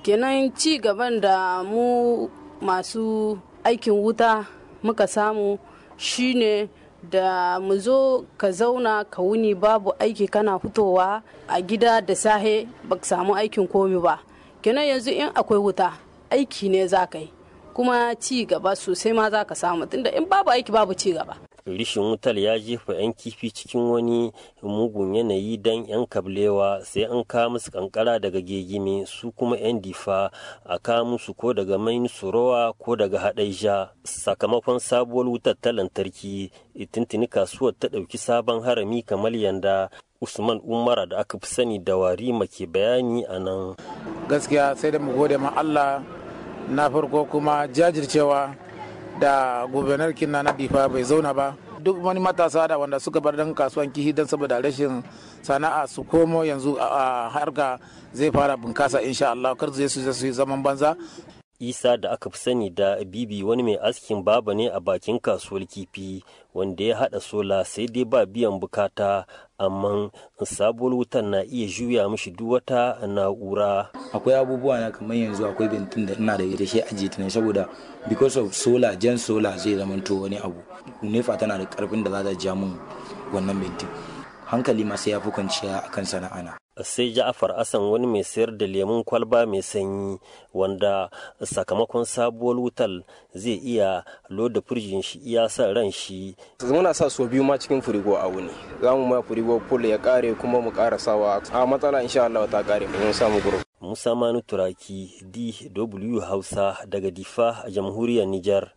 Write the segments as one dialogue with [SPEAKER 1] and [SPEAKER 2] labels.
[SPEAKER 1] kenan ci gaban da mu masu aikin wuta muka samu shine da mu zo ka zauna ka wuni babu aiki kana fitowa a gida da sahe ba samu aikin komi ba kenan yanzu in akwai wuta aiki ne za ka yi kuma ci gaba sosai ma za ka samu tunda in babu aiki babu ci gaba
[SPEAKER 2] rishin wutar ya jefa 'yan kifi cikin wani mugun yanayi don 'yan kablewa sai an kawo musu kankara daga gegime su kuma 'yan difa a kawo musu ko daga main surowa ko daga haɗaija sakamakon sabuwar wutar ta lantarki tuntuni kasuwar ta ɗauki sabon harami kamar yanda usman umara da aka fi sani da warima ke bayani a nan
[SPEAKER 3] gaskiya sai da mu gode ma allah na farko kuma jajircewa da gubernar kinna na difa bai zauna ba duk wani matasa da wanda suka bar dan kasuwan kihi don saboda rashin sana'a su komo yanzu a harka zai fara bunkasa insha Allah kar zai su yi zaman banza
[SPEAKER 2] isa da aka fi sani da bibi wani mai askin baba ne a bakin kasuwar kifi wanda ya hada sola sai dai ba biyan bukata amma sabuwar wutan na iya juya mishi duk wata na'ura
[SPEAKER 4] akwai abubuwa na kamar yanzu akwai bentin da ina da ita shi ajiye ta ne saboda because of solar jan solar zai zamanto wani abu nefa tana da karfin da za ta ja mun wannan bentin hankali ma sai ya fi kwanciya akan sana'ana
[SPEAKER 2] sai ja'afar asan wani mai sayar da lemun kwalba mai sanyi wanda sakamakon sabuwar wutar zai iya loda firjin shi iya sa ran shi
[SPEAKER 5] muna sa so biyu ma cikin firigo a wuni za mu ma firigo full ya kare kuma mu ƙara sawa a matsala insha Allah ta kare mun samu guru
[SPEAKER 2] Musa Manu Turaki DW Hausa daga Difa a jamhuriyar Nijar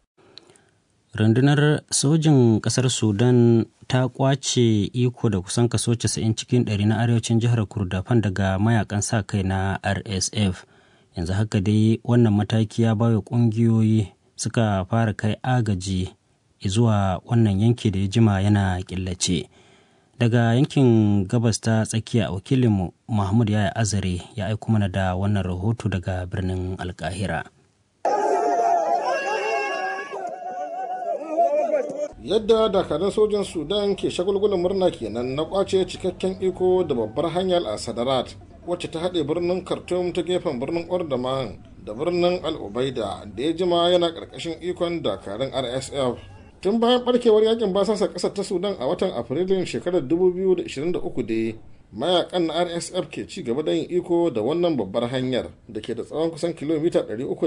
[SPEAKER 6] rundunar sojin kasar sudan ta kwace iko da kusan kaso 90 cikin 100 na arewacin jihar kurdafan daga mayakan sa kai na rsf yanzu haka dai wannan mataki ya bawa kungiyoyi suka fara kai agaji zuwa wannan yanki da ya jima yana killace daga yankin gabas ta tsakiya wakilinmu mahmud yaya azare ya aiko mana da wannan rahoto daga birnin alkahira
[SPEAKER 7] yadda dakarun sojan sudan ke shagulgulan murna kenan na kwace cikakken iko da babbar hanyar a sadarat wacce ta haɗe birnin khartoum ta gefen birnin ordaman da birnin al-ubaida da ya jima yana ƙarƙashin ikon dakarun rsf tun bayan barkewar yakin basasa ƙasar ta sudan a watan afrilun shekarar 2023 dai mayakan na rsf ke ci gaba da yin iko da wannan babbar hanyar da ke da tsawon kusan kilomita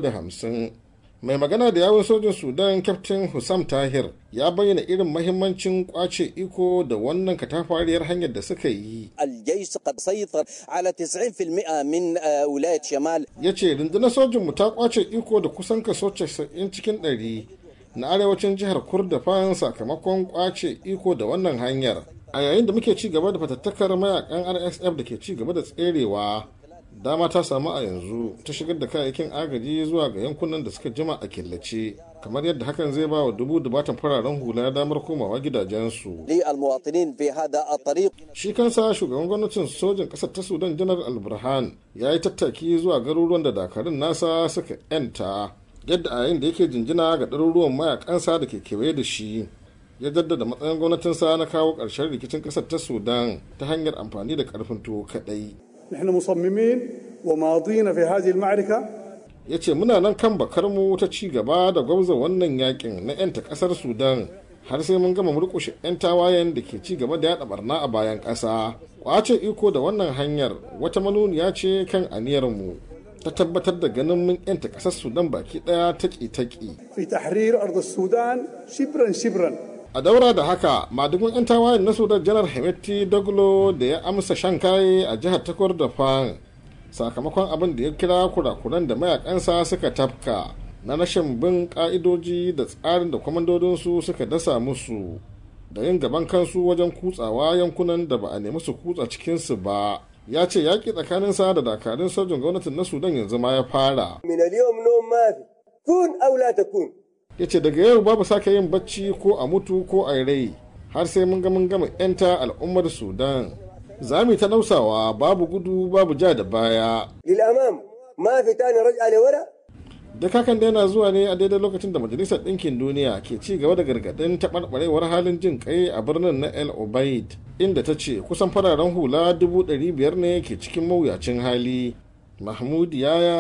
[SPEAKER 7] 350 mai magana da yawon sojin sudan captain hussam tahir ya bayyana irin mahimmancin kwace iko da wannan katafariyar hanyar da suka yi
[SPEAKER 8] الجيش قد سيطر على 90% من ولاية شمال
[SPEAKER 7] ya ce rundunar sojinmu ta kwace iko da kusan kaso 90 cikin 100 na arewacin jihar kurdafan sakamakon kwace iko da wannan hanyar a yayin da muke ci gaba da fatattakar mayakan rsf da ke ci gaba da tserewa dama ta samu a yanzu ta shigar da kayayyakin agaji zuwa ga yankunan da suka jima a killace kamar yadda hakan zai ba wa dubu dubatan fararen hula damar komawa gidajensu
[SPEAKER 8] للمواطنين في هذا الطريق
[SPEAKER 7] shi kansa shugaban gwamnatin sojin ƙasar ta sudan janar alburhan ya yi tattaki zuwa garuruwan da dakarun nasa suka yanta yadda a yayin da yake jinjina ga ɗaruruwan mayakansa da ke kewaye da shi ya jaddada matsayin gwamnatinsa na kawo ƙarshen rikicin ƙasar ta sudan ta hanyar amfani da ƙarfin tuwo kaɗai
[SPEAKER 9] نحن مصممين وماضين في هذه المعركة
[SPEAKER 7] ya ce muna nan kan bakarmu ta ci gaba da gwamza wannan yakin na 'yanta kasar sudan har sai mun gama murkushe 'yan tawayen da ke ci gaba da yada barna a bayan ƙasa kwace iko da wannan hanyar wata manuniya ce kan aniyarmu ta tabbatar da ganin mun 'yanta kasar sudan baki daya taki-taki
[SPEAKER 9] في تحرير أرض السودان شبرا شبرا
[SPEAKER 7] a daura da haka madugun 'yan tawayen na sudan janar hemeti doglo da ya amsa shan kaye a jihar takwar da fan sakamakon abin da ya kira kurakuran da mayakansa suka tafka na rashin bin ka'idoji da tsarin da kwamandodinsu suka dasa musu da yin gaban kansu wajen kutsawa yankunan da ba a nemi su kutsa cikinsu ba ya ce yaƙi tsakaninsa da dakarun sojin gwamnatin na sudan yanzu ma ya fara
[SPEAKER 8] من اليوم نوم ما في كن أو لا تكون
[SPEAKER 7] ya ce daga yau babu sake yin bacci ko a mutu ko a rai har sai mun ga mun gama 'yanta al'ummar sudan za mu yi ta nausawa babu gudu babu ja da baya
[SPEAKER 8] للأمام ما في تاني رجعة لورا
[SPEAKER 7] duk hakan da yana zuwa ne a daidai lokacin da majalisar ɗinkin duniya ke ci gaba da gargaɗin taɓarɓarewar halin jin kai a birnin na el obaid inda ta ce kusan fararen hula dubu ɗari biyar ne ke cikin mawuyacin hali mahmud yaya